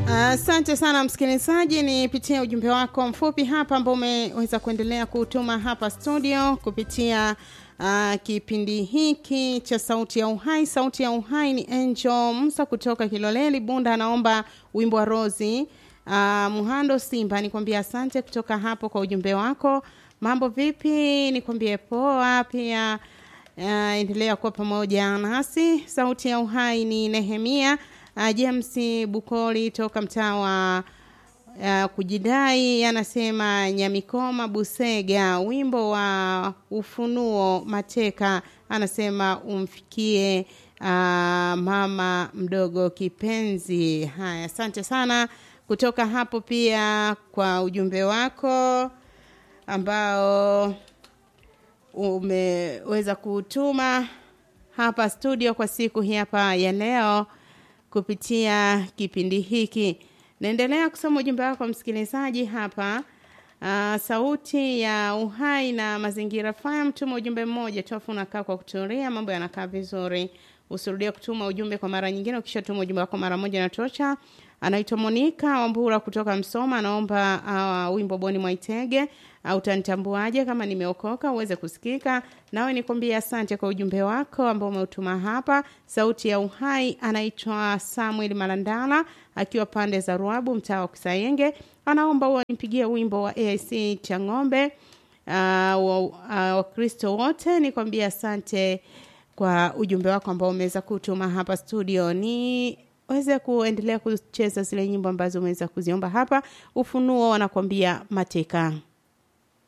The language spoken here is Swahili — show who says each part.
Speaker 1: Asante uh, sana msikilizaji, nipitie ujumbe wako mfupi hapa ambao umeweza kuendelea kutuma hapa studio kupitia uh, kipindi hiki cha Sauti ya Uhai. Sauti ya Uhai ni Angel Musa kutoka Kiloleli Bunda, anaomba wimbo wa Rozi uh, Muhando Simba. Nikwambia asante kutoka hapo kwa ujumbe wako. Mambo vipi? Nikwambie poa pia. Uh, endelea kuwa pamoja nasi. Sauti ya Uhai ni Nehemia uh, James Bukoli toka mtaa wa uh, kujidai anasema Nyamikoma Busega, wimbo wa Ufunuo Mateka, anasema umfikie uh, mama mdogo kipenzi. Haya, asante sana kutoka hapo pia kwa ujumbe wako ambao umeweza kutuma hapa studio kwa siku hii hapa ya leo kupitia kipindi hiki. Naendelea kusoma ujumbe wako msikilizaji hapa. Uh, sauti ya uhai na mazingira faya, mtuma ujumbe mmoja tu, afu unakaa kwa kutulia, mambo yanakaa vizuri. Usirudie kutuma ujumbe kwa mara nyingine. Ukishatuma ujumbe wako mara moja natosha. Anaitwa Monika Wambura kutoka Msoma, anaomba uh, wimbo Boni Mwaitege au uh, utanitambuaje kama nimeokoka uweze kusikika. Nawe nikwambie asante kwa ujumbe wako ambao umeutuma hapa. Sauti ya Uhai anaitwa Samuel Malandala akiwa pande za Ruabu, mtaa wa Kisayenge, anaomba huwa nimpigie wimbo wa AIC cha ng'ombe Wakristo uh, uh, wote. Nikwambie asante kwa ujumbe wako ambao umeweza kutuma hapa studio ni weze kuendelea kucheza zile nyimbo ambazo umeweza kuziomba hapa. Ufunuo wanakwambia mateka.